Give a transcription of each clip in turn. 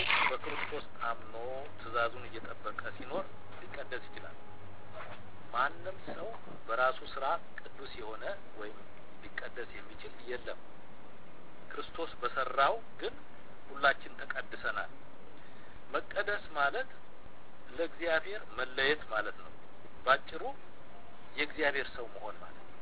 በክርስቶስ አምኖ ትእዛዙን እየጠበቀ ሲኖር ሊቀደስ ይችላል። ማንም ሰው በራሱ ስራ ቅዱስ የሆነ ወይም ሊቀደስ የሚችል የለም። ክርስቶስ በሰራው ግን ሁላችን ተቀድሰናል። መቀደስ ማለት ለእግዚአብሔር መለየት ማለት ነው። ባጭሩ የእግዚአብሔር ሰው መሆን ማለት ነው።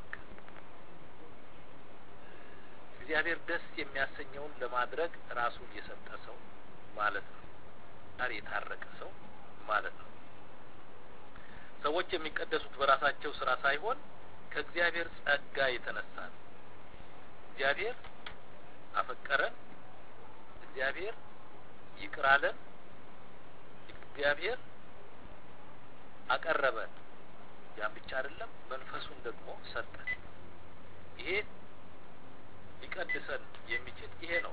እግዚአብሔር ደስ የሚያሰኘውን ለማድረግ ራሱን የሰጠ ሰው ማለት ነው። ጋር የታረቀ ሰው ማለት ነው። ሰዎች የሚቀደሱት በራሳቸው ስራ ሳይሆን ከእግዚአብሔር ጸጋ የተነሳ ነው። እግዚአብሔር አፈቀረን፣ እግዚአብሔር ይቅር አለን፣ እግዚአብሔር አቀረበን። ያን ብቻ አይደለም፣ መንፈሱን ደግሞ ሰጠን። ይሄ ሊቀድሰን የሚችል ይሄ ነው።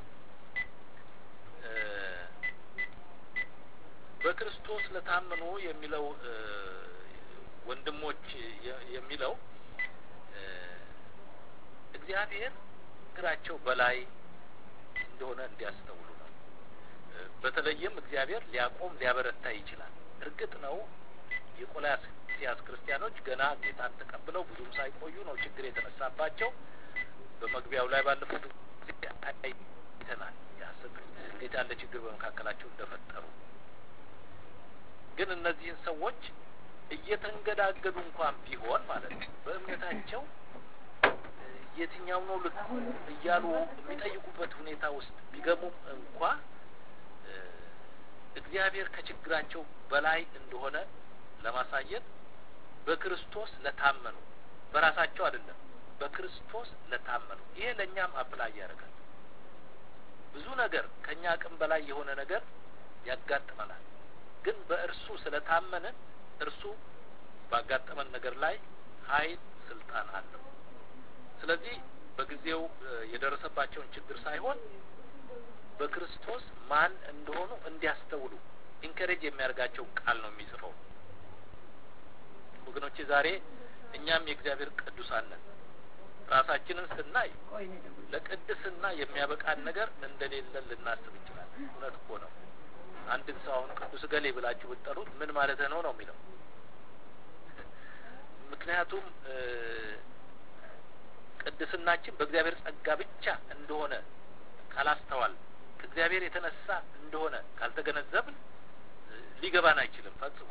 በክርስቶስ ለታመኑ የሚለው ወንድሞች የሚለው እግዚአብሔር እግራቸው በላይ እንደሆነ እንዲያስተውሉ ነው። በተለይም እግዚአብሔር ሊያቆም ሊያበረታ ይችላል። እርግጥ ነው የቆላስይስ ክርስቲያኖች ገና ጌታን ተቀብለው ብዙም ሳይቆዩ ነው ችግር የተነሳባቸው። በመግቢያው ላይ ባለፉት ጊዜ አይተናል እንዴት ያለ ችግር በመካከላቸው እንደፈጠሩ። ግን እነዚህን ሰዎች እየተንገዳገዱ እንኳን ቢሆን ማለት ነው በእምነታቸው የትኛው ነው ልክ እያሉ የሚጠይቁበት ሁኔታ ውስጥ ቢገቡም እንኳ እግዚአብሔር ከችግራቸው በላይ እንደሆነ ለማሳየት በክርስቶስ ለታመኑ በራሳቸው አይደለም፣ በክርስቶስ ለታመኑ ይሄ ለእኛም አፕላይ ያደርጋል። ብዙ ነገር ከእኛ አቅም በላይ የሆነ ነገር ያጋጥመናል። ግን በእርሱ ስለታመንን እርሱ ባጋጠመን ነገር ላይ ኃይል፣ ስልጣን አለው። ስለዚህ በጊዜው የደረሰባቸውን ችግር ሳይሆን በክርስቶስ ማን እንደሆኑ እንዲያስተውሉ ኢንከሬጅ የሚያደርጋቸው ቃል ነው የሚጽፈው። ወገኖቼ ዛሬ እኛም የእግዚአብሔር ቅዱሳን ነን። ራሳችንን ስናይ ለቅድስና የሚያበቃን ነገር እንደሌለን ልናስብ እንችላለን። እውነት እኮ ነው። አንድን ሰው አሁን ቅዱስ ገሌ ብላችሁ ብትጠሩት ምን ማለት ነው ነው የሚለው ምክንያቱም ቅድስናችን በእግዚአብሔር ጸጋ ብቻ እንደሆነ ካላስተዋል ከእግዚአብሔር የተነሳ እንደሆነ ካልተገነዘብን ሊገባን አይችልም ፈጽሞ።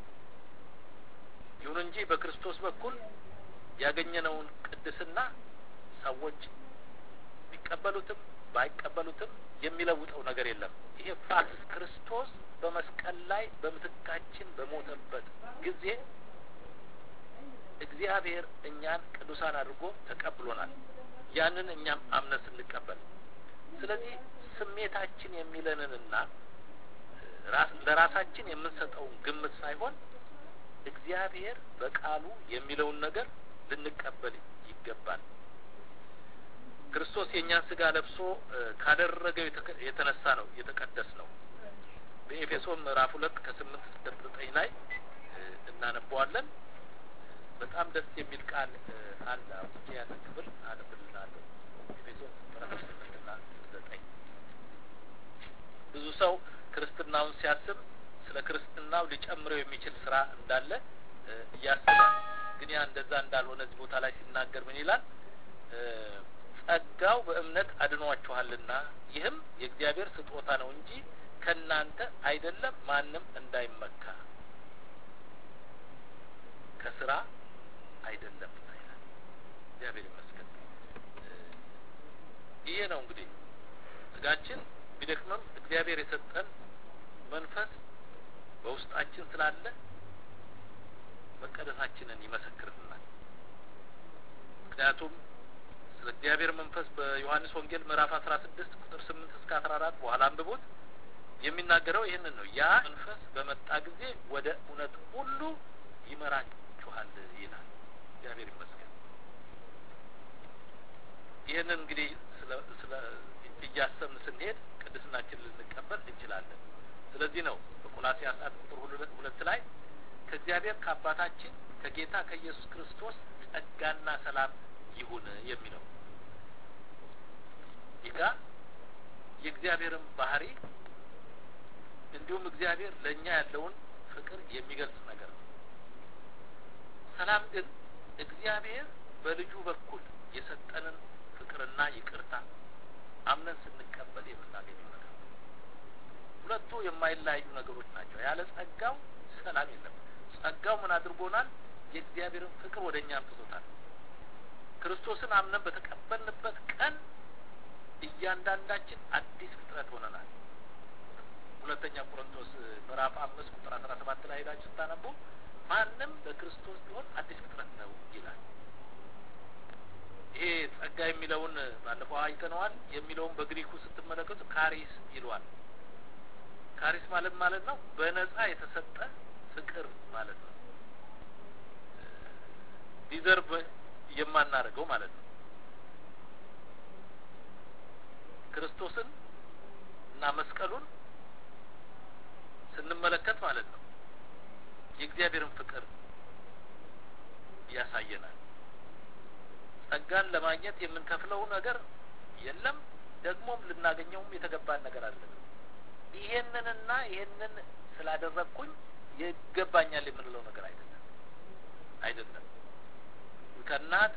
ይሁን እንጂ በክርስቶስ በኩል ያገኘነውን ቅድስና ሰዎች ቢቀበሉትም ባይቀበሉትም የሚለውጠው ነገር የለም። ይሄ ፋክስ ክርስቶስ በመስቀል ላይ በምትካችን በሞተበት ጊዜ እግዚአብሔር እኛን ቅዱሳን አድርጎ ተቀብሎናል። ያንን እኛም አምነን ስንቀበል፣ ስለዚህ ስሜታችን የሚለንንና ለራሳችን የምንሰጠውን ግምት ሳይሆን እግዚአብሔር በቃሉ የሚለውን ነገር ልንቀበል ይገባል። ክርስቶስ የእኛን ስጋ ለብሶ ካደረገው የተነሳ ነው የተቀደስ ነው። በኤፌሶን ምዕራፍ ሁለት ከስምንት እስከ ዘጠኝ ላይ እናነበዋለን። በጣም ደስ የሚል ቃል አለ። አውጥቼ ያንን ክፍል አነብልናለሁ። ኤፌሶን ምዕራፍ ስምንትና ዘጠኝ ብዙ ሰው ክርስትናውን ሲያስብ ስለ ክርስትናው ሊጨምረው የሚችል ስራ እንዳለ እያስባል። ግን ያ እንደዛ እንዳልሆነ እዚህ ቦታ ላይ ሲናገር ምን ይላል? ጸጋው በእምነት አድኗችኋልና ይህም የእግዚአብሔር ስጦታ ነው እንጂ ከእናንተ አይደለም፣ ማንም እንዳይመካ ከስራ አይደለም ይላል። እግዚአብሔር ይመስገን። ይሄ ነው እንግዲህ ስጋችን ቢደክምም እግዚአብሔር የሰጠን መንፈስ በውስጣችን ስላለ መቀደሳችንን ይመሰክርልናል። ምክንያቱም ስለ እግዚአብሔር መንፈስ በዮሐንስ ወንጌል ምዕራፍ አስራ ስድስት ቁጥር ስምንት እስከ አስራ አራት በኋላ አንብቦት የሚናገረው ይህንን ነው። ያ መንፈስ በመጣ ጊዜ ወደ እውነት ሁሉ ይመራችኋል ይላል። እግዚአብሔር ይመስገን። ይህንን እንግዲህ ስለ እያሰብን ስንሄድ ቅድስናችን ልንቀበል እንችላለን። ስለዚህ ነው በቆላስይስ አንድ ቁጥር ሁለት ላይ ከእግዚአብሔር ከአባታችን ከጌታ ከኢየሱስ ክርስቶስ ጸጋና ሰላም ይሁን የሚለው ይጋ የእግዚአብሔርን ባህሪ እንዲሁም እግዚአብሔር ለእኛ ያለውን ፍቅር የሚገልጽ ነገር ነው። ሰላም ግን እግዚአብሔር በልጁ በኩል የሰጠንን ፍቅርና ይቅርታ አምነን ስንቀበል የምናገኘው ነገር ነው። ሁለቱ የማይለያዩ ነገሮች ናቸው። ያለ ጸጋው ሰላም የለም። ጸጋው ምን አድርጎናል? የእግዚአብሔርን ፍቅር ወደ እኛ አምጥቶታል። ክርስቶስን አምነን በተቀበልንበት ቀን እያንዳንዳችን አዲስ ፍጥረት ሆነናል። ሁለተኛ ቆሮንቶስ ምዕራፍ አምስት ቁጥር አስራ ሰባት ላይ ሄዳችሁ ስታነቡ ማንም በክርስቶስ ቢሆን አዲስ ፍጥረት ነው ይላል። ይሄ ጸጋ የሚለውን ባለፈው አይተነዋል። የሚለውን በግሪኩ ስትመለከቱ ካሪስ ይለዋል። ካሪስ ማለት ማለት ነው በነጻ የተሰጠ ፍቅር ማለት ነው። ዲዘርቭ የማናደርገው ማለት ነው። ክርስቶስን እና መስቀሉን ስንመለከት ማለት ነው የእግዚአብሔርን ፍቅር ያሳየናል። ጸጋን ለማግኘት የምንከፍለው ነገር የለም፣ ደግሞም ልናገኘውም የተገባን ነገር አለ። ይሄንንና ይሄንን ስላደረግኩኝ ይገባኛል የምንለው ነገር አይደለም አይደለም ከናት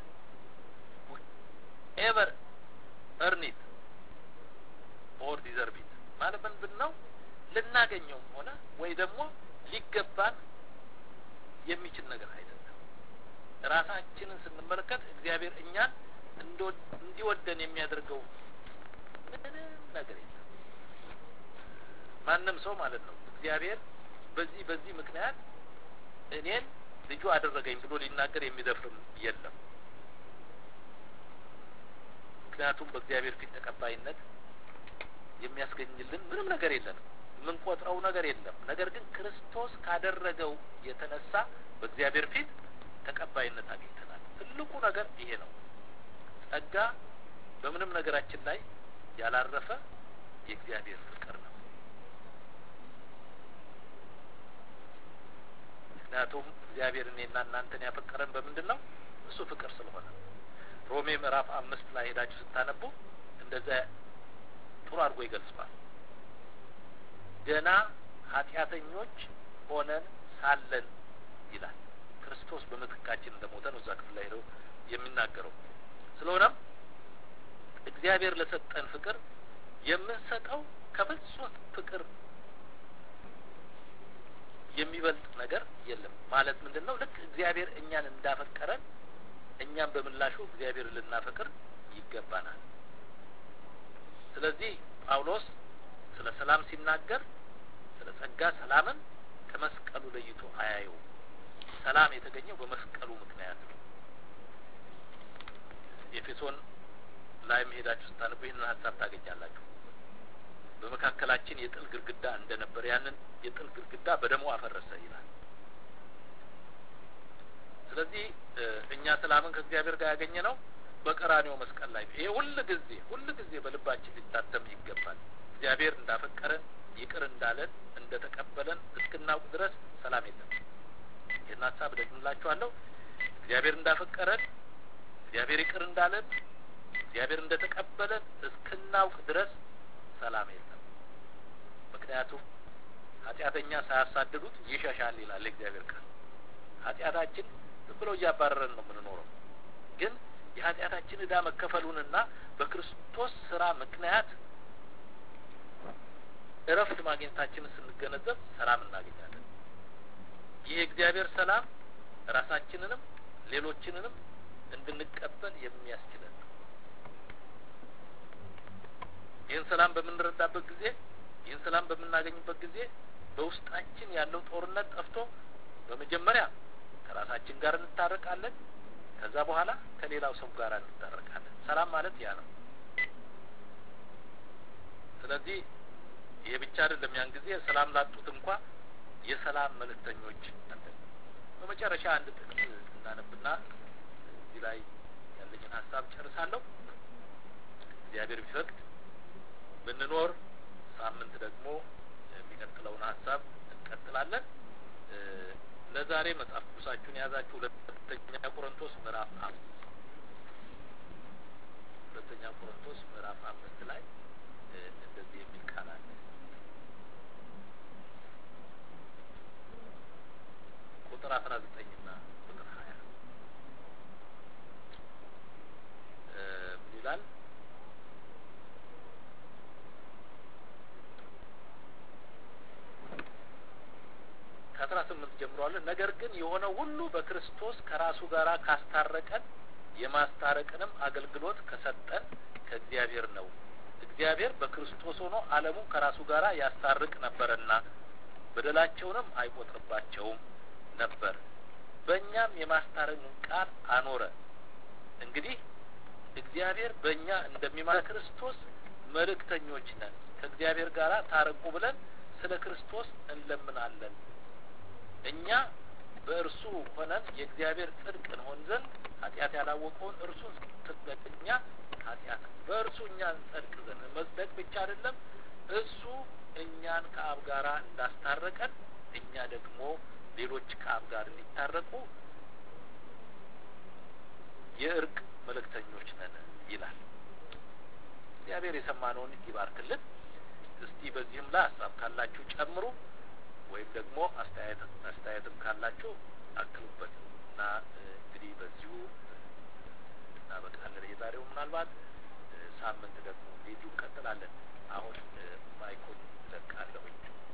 ኤቨር እርኒት ኦር ዲዘርቪት ማለት ምንድን ነው? ልናገኘውም ሆነ ወይ ደግሞ ሊገባን የሚችል ነገር አይደለም። ራሳችንን ስንመለከት እግዚአብሔር እኛን እንዲወደን የሚያደርገው ምንም ነገር የለም። ማንም ሰው ማለት ነው እግዚአብሔር በዚህ በዚህ ምክንያት እኔን ልጁ አደረገኝ ብሎ ሊናገር የሚደፍርም የለም። ምክንያቱም በእግዚአብሔር ፊት ተቀባይነት የሚያስገኝልን ምንም ነገር የለንም። የምንቆጥረው ነገር የለም። ነገር ግን ክርስቶስ ካደረገው የተነሳ በእግዚአብሔር ፊት ተቀባይነት አግኝተናል። ትልቁ ነገር ይሄ ነው። ጸጋ በምንም ነገራችን ላይ ያላረፈ የእግዚአብሔር ፍቅር ነው። ምክንያቱም እግዚአብሔር እኔና እናንተን ያፈቀረን በምንድን ነው? እሱ ፍቅር ስለሆነ ሮሜ ምዕራፍ አምስት ላይ ሄዳችሁ ስታነቡ እንደዛ ጥሩ አድርጎ ይገልጸዋል። ገና ኃጢአተኞች ሆነን ሳለን ይላል ክርስቶስ በምትካችን እንደሞተ ነው እዛ ክፍል ላይ ሄደው የሚናገረው። ስለሆነም እግዚአብሔር ለሰጠን ፍቅር የምንሰጠው ከፍጹም ፍቅር የሚበልጥ ነገር የለም። ማለት ምንድን ነው? ልክ እግዚአብሔር እኛን እንዳፈቀረን እኛም በምላሹ እግዚአብሔር ልናፈቅር ይገባናል። ስለዚህ ጳውሎስ ስለ ሰላም ሲናገር ስለ ጸጋ ሰላምን ከመስቀሉ ለይቶ አያየውም። ሰላም የተገኘው በመስቀሉ ምክንያት ነው። ኤፌሶን ላይ መሄዳችሁ ስታነቡ ይህንን ሀሳብ ታገኛላችሁ። በመካከላችን የጥል ግድግዳ እንደነበር ያንን የጥል ግድግዳ በደሙ አፈረሰ ይላል። ስለዚህ እኛ ሰላምን ከእግዚአብሔር ጋር ያገኘ ነው በቀራኔው መስቀል ላይ ይሄ ሁል ጊዜ ሁል ጊዜ በልባችን ሊታተም ይገባል። እግዚአብሔር እንዳፈቀረን ይቅር እንዳለን እንደተቀበለን እስክናውቅ ድረስ ሰላም የለም። ይህን ሀሳብ ደግምላችኋለሁ። እግዚአብሔር እንዳፈቀረን እግዚአብሔር ይቅር እንዳለን እግዚአብሔር እንደተቀበለን እስክናውቅ ድረስ ሰላም የለም። ምክንያቱም ኃጢአተኛ ሳያሳድዱት ይሸሻል ይላል የእግዚአብሔር ቃል። ኃጢአታችን ዝም ብሎ እያባረረን ነው የምንኖረው። ግን የኃጢአታችን ዕዳ መከፈሉንና በክርስቶስ ስራ ምክንያት እረፍት ማግኘታችንን ስንገነዘብ ሰላም እናገኛለን። ይህ የእግዚአብሔር ሰላም ራሳችንንም ሌሎችንንም እንድንቀበል የሚያስችለን ነው። ይህን ሰላም በምንረዳበት ጊዜ ይህን ሰላም በምናገኝበት ጊዜ በውስጣችን ያለው ጦርነት ጠፍቶ በመጀመሪያ ከራሳችን ጋር እንታረቃለን። ከዛ በኋላ ከሌላው ሰው ጋር እንታረቃለን። ሰላም ማለት ያ ነው። ስለዚህ ይሄ ብቻ አይደለም። ያን ጊዜ ሰላም ላጡት እንኳ የሰላም መልእክተኞች አለን። በመጨረሻ አንድ ጥቅስ እናነብና እዚህ ላይ ያለኝን ሀሳብ ጨርሳለሁ። እግዚአብሔር ቢፈቅድ ብንኖር ሳምንት ደግሞ የሚቀጥለውን ሀሳብ እንቀጥላለን። ለዛሬ መጽሐፍ ቅዱሳችሁን የያዛችሁ ሁለተኛ ቆሮንቶስ ምዕራፍ አምስት ሁለተኛ ቆሮንቶስ ምዕራፍ አምስት ላይ እንደዚህ የሚል ቃል አለ። አስራ ዘጠኝና ቁጥር ሀያ ምን ይላል? ከአስራ ስምንት ጀምሯለን። ነገር ግን የሆነ ሁሉ በክርስቶስ ከራሱ ጋር ካስታረቀን የማስታረቅንም አገልግሎት ከሰጠን ከእግዚአብሔር ነው። እግዚአብሔር በክርስቶስ ሆኖ ዓለሙን ከራሱ ጋር ያስታርቅ ነበርና በደላቸውንም አይቆጥርባቸውም ነበር። በእኛም የማስታረቅን ቃል አኖረ። እንግዲህ እግዚአብሔር በእኛ እንደሚማ ክርስቶስ መልእክተኞች ነን። ከእግዚአብሔር ጋር ታረቁ ብለን ስለ ክርስቶስ እንለምናለን። እኛ በእርሱ ሆነን የእግዚአብሔር ጽድቅ እንሆን ዘንድ ኃጢአት ያላወቀውን እርሱን ትክክለኛ ኃጢአት በእርሱ እኛ እንጸድቅ ዘንድ መጽደቅ ብቻ አይደለም፣ እሱ እኛን ከአብ ጋር እንዳስታረቀን እኛ ደግሞ ሌሎች ከአብ ጋር እንዲታረቁ የእርቅ መልእክተኞች ነን ይላል። እግዚአብሔር የሰማነውን ይባርክልን። እስቲ በዚህም ላይ ሀሳብ ካላችሁ ጨምሩ፣ ወይም ደግሞ አስተያየት አስተያየትም ካላችሁ አክሉበት እና እንግዲህ በዚሁ እናበቃለን። የዛሬው ምናልባት ሳምንት ደግሞ እንዴት እንቀጥላለን። አሁን ማይኩን ለቃለሁኝ።